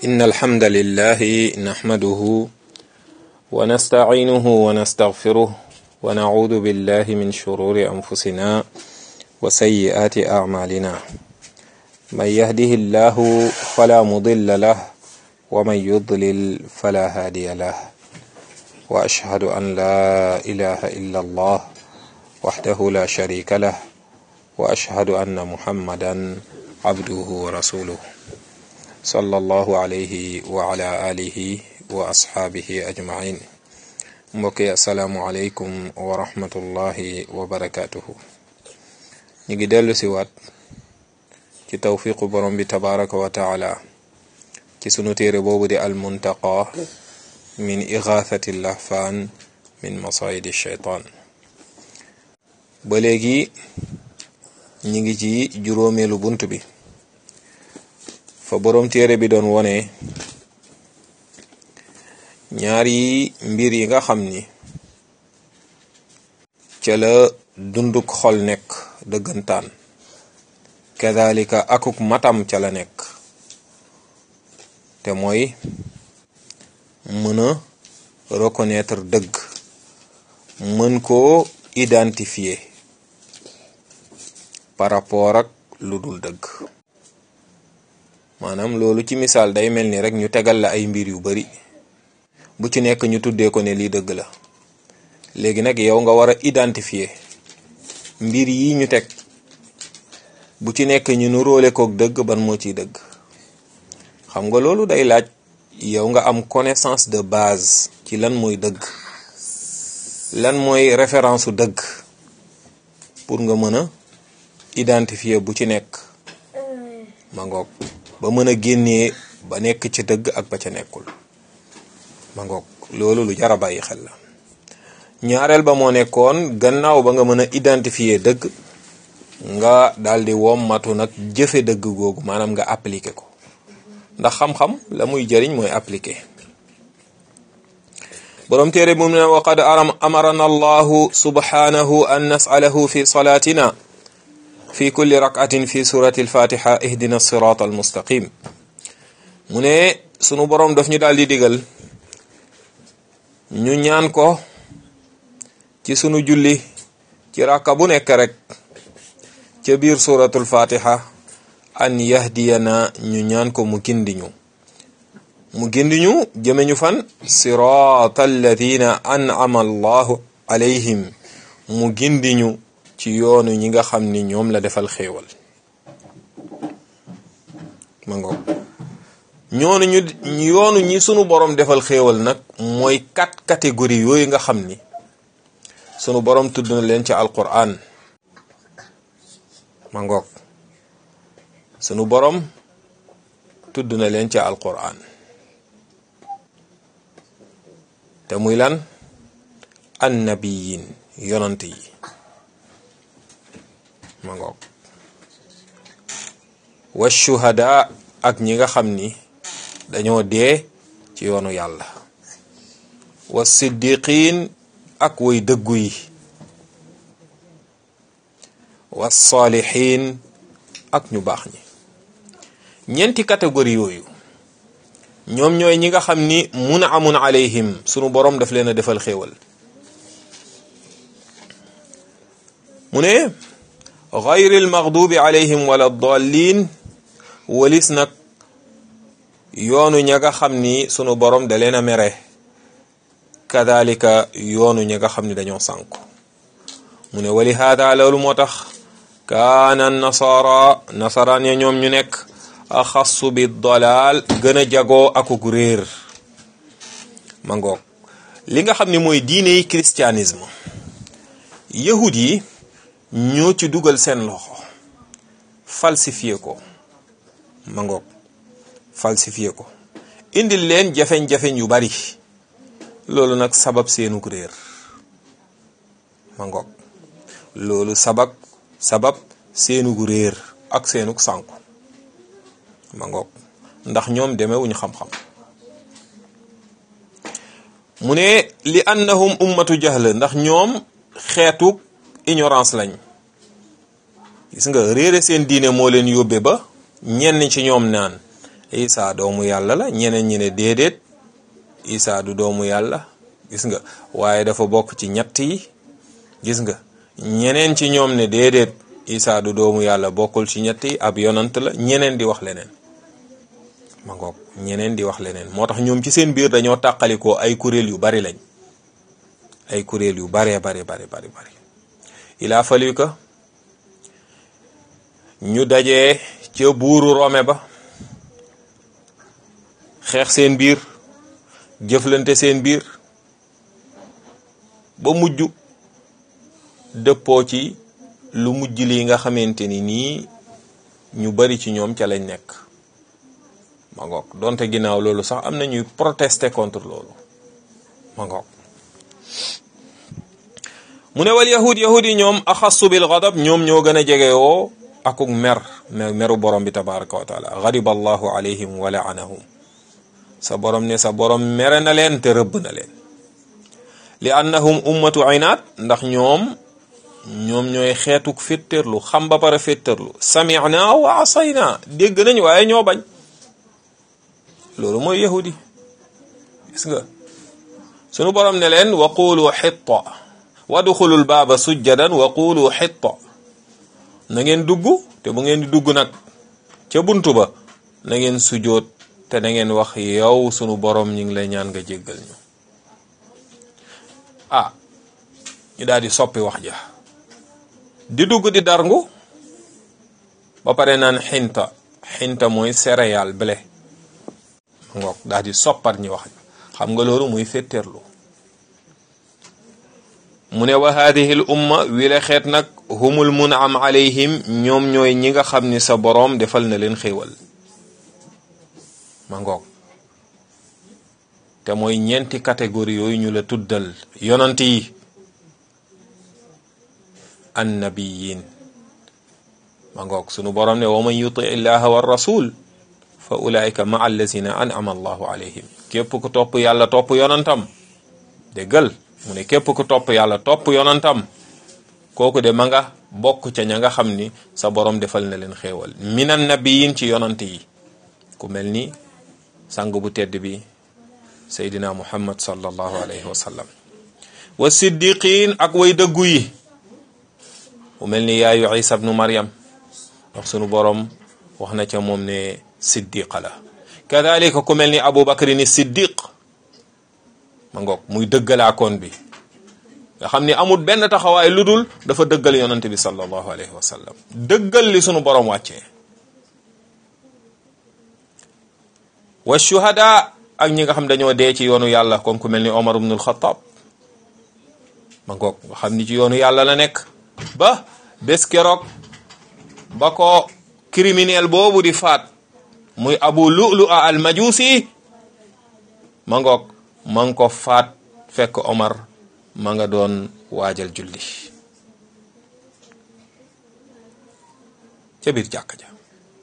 إن الحمد لله نحمده ونستعينه ونستغفره ونعوذ بالله من شرور أنفسنا وسيئات أعمالنا من يهده الله فلا مضل له ومن يضلل فلا هادي له وأشهد أن لا إله إلا الله وحده لا شريك له وأشهد أن محمدا عبده ورسوله صلى الله عليه وعلى آله وأصحابه أجمعين mbokki asalaamualeykum wa rahmatullahi wa barakaatuhu ñu ngi dellu si waat ci tawfiqu borom bi tabaraka wa taala ci sunu téere boobu di almuntaqa min igathati lahfaan min masayidi shaytaan ba léegi ñi ngi ci juróomeelu bunt bi fa borom téere bi doon wone ñaari mbir yi nga xam ni ca la dunduk xol nekk dëggantaan kadalika akuk matam ca la nekk te mooy mën a reconnaître dëgg mën koo identifier par rapport ak lu dul dëgg maanaam loolu ci misaal day mel ni rek ñu tegal la ay mbir yu bari bu ci nekk ñu tuddee ko ne lii dëgg la léegi nag yow nga war a identifier mbir yi ñu teg bu ci nekk ñu nu róole kook dëgg ban moo ciy dëgg xam nga loolu day laaj yow nga am connaissance de base ci lan mooy dëgg lan mooy référence su dëgg pour nga mën a identifier bu ci nekk ma ngoog ba mën a génnee ba nekk ci dëgg ak ba ca nekkul ma ngoog loolu lu jar a bàyyi xel la ñaareel ba moo nekkoon gannaaw ba nga mën a identifier dëgg nga daldi wommatu nag jëfe dëgg googu maanaam nga appliquer ko ndax xam-xam la muy jëriñ mooy appliquer boroom téere bu mu ne waqad amarana allahu subhanahu an nasalahu fi salaatina fi kulli rakatin fi surati alfatiha ihdina sirata almustaqim mu ne sunu boroom daf ñu daal di digal ñu ñaan ko ci sunu julli ci rakka bu nekk rek ca biir suratul fatiha an yahdiyana ñu ñaan ko mu gindiñu mu gindiñu jëme ñu fan sirata alladina an'ama allahu alayhim mu gindiñu ci yoonu ñi nga xam ni ñoom la defal xéewal ma ngoog ñoonu ñu yoonu ñi sunu borom defal xéewal nag mooy quatre catégories yooyu nga xam ni sunu borom tudd na leen ci alquran ma ngoog sunu borom tudd na leen ci alquran te muy lan annabiyin yonant yi ma ngoog wa shuhada ak ñi nga xam ni dañoo dee ci yoonu yàlla wa siddiqin ak way dëggu yi wa saalihin ak ñu baax ñi ñeenti catégorie yooyu ñoom ñooy ñi nga xam ni mun amun alayhim sunu boroom daf leen a defal xéewal mu ne gayril maghdubi alayhim wala dallin walis nag yoonu ña nga xam ni sunu borom da leen a mere kadalika yoonu ña nga xam ni dañoo sànku mu ne wali haada loolu moo tax kaana nasara nasaraan ya ñoom ñu nekk axassu bi dalaal gën a jagoo akuk réer ma ngoog li nga xam ni mooy diine yi christianisme yahud yi ñoo ci dugal seen loxo falsifié ko ma ngoog falsifié ko indil leen jafeñ-jafeñ yu bari loolu nag sabab seenuk réer ma ngoog loolu sabab sabab seenuk réer ak seenuk sànku ma ngoog ndax ñoom demewuñu xam-xam mu ne li annahum ummatu jahl ndax ñoom xeetuk ignorance lañ gis nga réere seen diine moo leen yóbbe ba ñenn ci ñoom naan isa doomu yàlla la ñeneen ñi ne déedéet isa du doomu yàlla gis nga waaye dafa bokk ci ñett yi gis nga ñeneen ci ñoom ne déedéet isa du doomu yàlla bokkul ci ñett yi ab yonant la ñeneen di wax leneen ma ngoog ñeneen di wax leneen moo tax ñoom ci seen biir dañoo tàqalikoo ay kuréel yu bari lañ ay kuréel yu baree bari bari bari bari il a fallu que ñu dajee ca buuru Rome ba xeex seen biir jëflante seen biir ba mujj dëppoo ci lu mujj lii nga xamante ni nii ñu bari ci ñoom ca lañ nekk ma ngoog donte ginnaaw loolu sax am na ñuy protester contre loolu ma ngoog mu ne wal yahud yahud yi ñoom axassu bil gadab ñoom ñoo gën a jegewoo akuk mer meru borom bi tabaraka wa taala gadiba allahu alayhim wa laanahum sa borom ne sa borom mere na leen te rëbb na leen li annahum ummatu inaat ndax ñoom ñoom ñooy xeetuk féttarlu xam ba pare féttarlu samina wa asayna dégg nañ waaye ñoo bañ loolu mooy yahudi gis nga sunu borom ne leen wa qulu xitta wadxulul baaba sujjadan wa qulu xitta na ngeen dugg te bu ngeen di dugg nag ca buntu ba na ngeen sujoot te na ngeen wax yow sunu borom ñu ngi lay ñaan nga jéggal ñu ah ñu daal di soppi wax ja di dugg di darngu ba pare naan xinta xinta mooy céréale blé ngoog daal di soppar ñi wax xam nga loolu muy féttéerlu mu ne wa hadihi l umma wi la xeet nag humul munam alayhim ñoom ñooy ñi nga xam ni sa boroom defal na leen xéewal ma ngoog te mooy ñeenti catégorie yooyu ñu la tuddal yonant yi annabiyin ma ngoog sunu boroom ne wa man yuti illaha wa rasul fa ulaika ma allazina an'ama allahu alayhim képp ku topp yàlla topp yonantam déggal mu ne képp ku topp yàlla topp yonantam kooku de ma nga bokk ca ña nga xam ni sa borom defal na leen xéewal minan nabiyin ci yonant yi ku mel ni sang bu tedd bi seydina muhammad sallallahu alayhi wa sallam wa siddiqin ak way dëggu yi ku mel ni yaayu isa bnu maryam ndax sunu borom wax na ca moom ne siddiqa la kadalika ku mel ni abu bakrin siddiq ma ngoog muy dëggalaakoon bi nga xam ni amul benn taxawaay lu dul dafa dëggal yonante bi sallallahu alayhi wa sallam dëggal li sunu borom wàccee wa shuhada ak ñi nga xam dañoo dee ci yoonu yàlla comme ku mel ni omar ibnul xataab ma ngoog nga xam ni ci yoonu yàlla la nekk ba bés keroog ba ko criminel boobu di faat muy abu lu'lu a al majusi ma ngoog ma ngi ko faat fekk omar ma nga doon waajal julli ca biir jàkk ja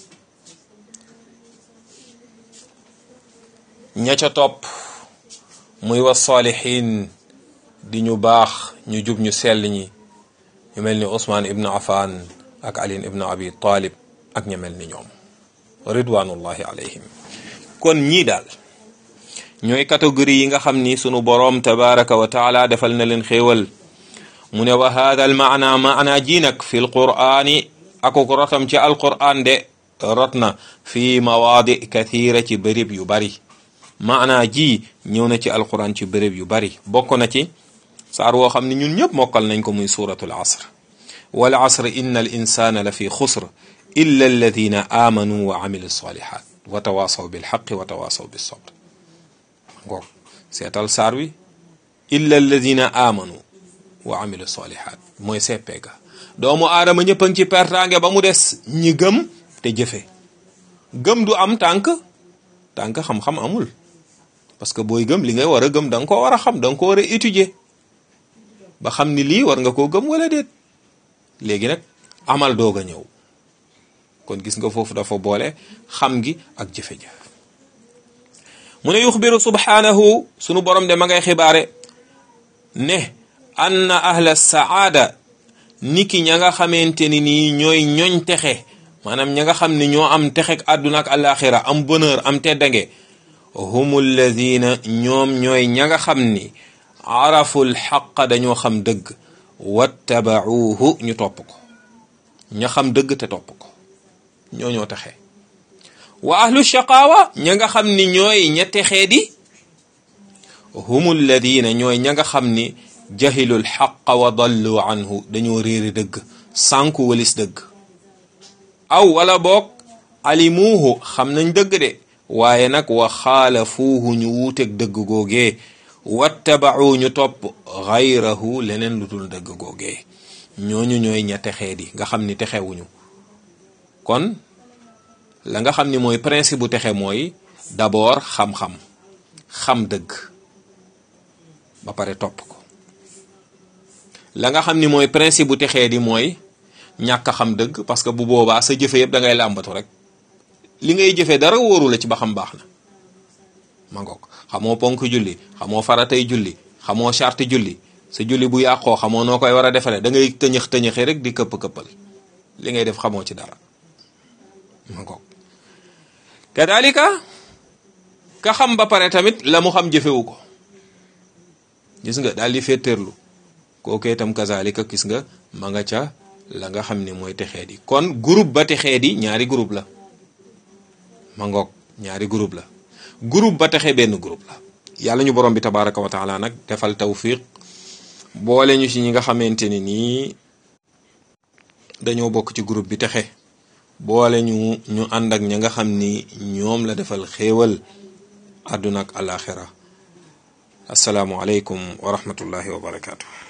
ña ca topp muy wa saalihin di ñu baax ñu jub ñu sell ñi ñu mel ni Ousmane ibnu Affan ak Ali ibnu Abi Talib ak ña mel ni ñoom ridwanullahi alayhim kon ñii daal ñooy catégorie yi nga xam ni sunu boroom tabaraka wa taala defal na leen xéewal mu ne wa hada al maana maana ji nag fi l qur'ani akuk rotam ci alqur'an de rot na fi mawaadi kathira ci bërëb yu bari maana ji ñëw na ci alqur'an ci bërëb yu bari bokk na ci saar woo xam ne ñun ñëpp mokkal nañ ko muy suratul asr wal asr inna al insana la fi xusr illa alladina amanu wa amilu salihat wa tawasaw bilxaqi wa tawasaw bisabr ngoog seetal saar wi illa alladina amanu wa amilu salihat mooy seppeega doomu aadama ñëpp a ngi ci pertaange ba mu des ñi gëm te jëfe gëm du am tànk tànk xam-xam amul parce que booy gëm li ngay war a gëm da nga ko war a xam da nga ko war a étudier ba xam ni lii war nga koo gëm wala déet léegi nag amal doog a ñëw kon gis nga foofu dafa boole xam gi ak jëfe-jëf mu ne yuxbiru subhanahu sunu borom de ma ngay xibaare ne anna ahla saada niki ña nga xamante ni nii ñooy ñoñ texe maanaam ña nga xam ni ñoo am texek àdduna ak alaxira am bonheur am teddange humu alladina ñoom ñooy ña nga xam ni araful xaqa dañoo xam dëgg wattabauhu ñu topp ko ña xam dëgg te topp ko ñoo ñoo texe wa ahlu shaqaawa ña nga xam ni ñooy ña texee di humu alladina ñooy ña nga xam ni jahilul xaqa wa dallu anhu dañoo réeri dëgg sànku walis dëgg aw wala boog alimuuhu xam nañ dëgg de waaye nag wa xaalafuuhu ñu wuuteeg dëgg googee wattabau ñu topp xayrahu leneen lu dul dëgg googee ñooñu ñooy ña texee di nga xam ni texewuñu kon la nga xam ni mooy principe bu texe mooy d'abord xam-xam xam dëgg ba pare topp ko la nga xam ni mooy principe bu texee di mooy ñàkk a xam dëgg parce que bu boobaa sa jëfe yëpp da ngay làmbatu rek li ngay jëfee dara wóoru la ci ba xam baax na ma ngoog xamoo ponk julli xamoo faratay julli xamoo charte julli sa julli bu yàqoo xamoo noo koy war a defaree da ngay tëñëx tëñëxi rek di këpp këppal li ngay def xamoo ci dara ma ngoog kadalika ka xam ba pare tamit la mu xam jëfewu ko gis nga daal di féeteerlu kooku itam kazalika gis nga ma nga ca la nga xam ne mooy texee di kon groupe ba texee di ñaari groupe la ma ngoog ñaari groupe la groupe ba texe benn groupe la yàlla ñu borom bi tabaraka wa taala nag defal tawfiq boole ñu ci ñi nga xamante ni nii dañoo bokk ci groupe bi texe boole ñu ñu ànd ak ña nga xam ni ñoom la defal xéewal àdduna ak alaxira asalaamualeykum wa rahmatullahi wa barakaatu.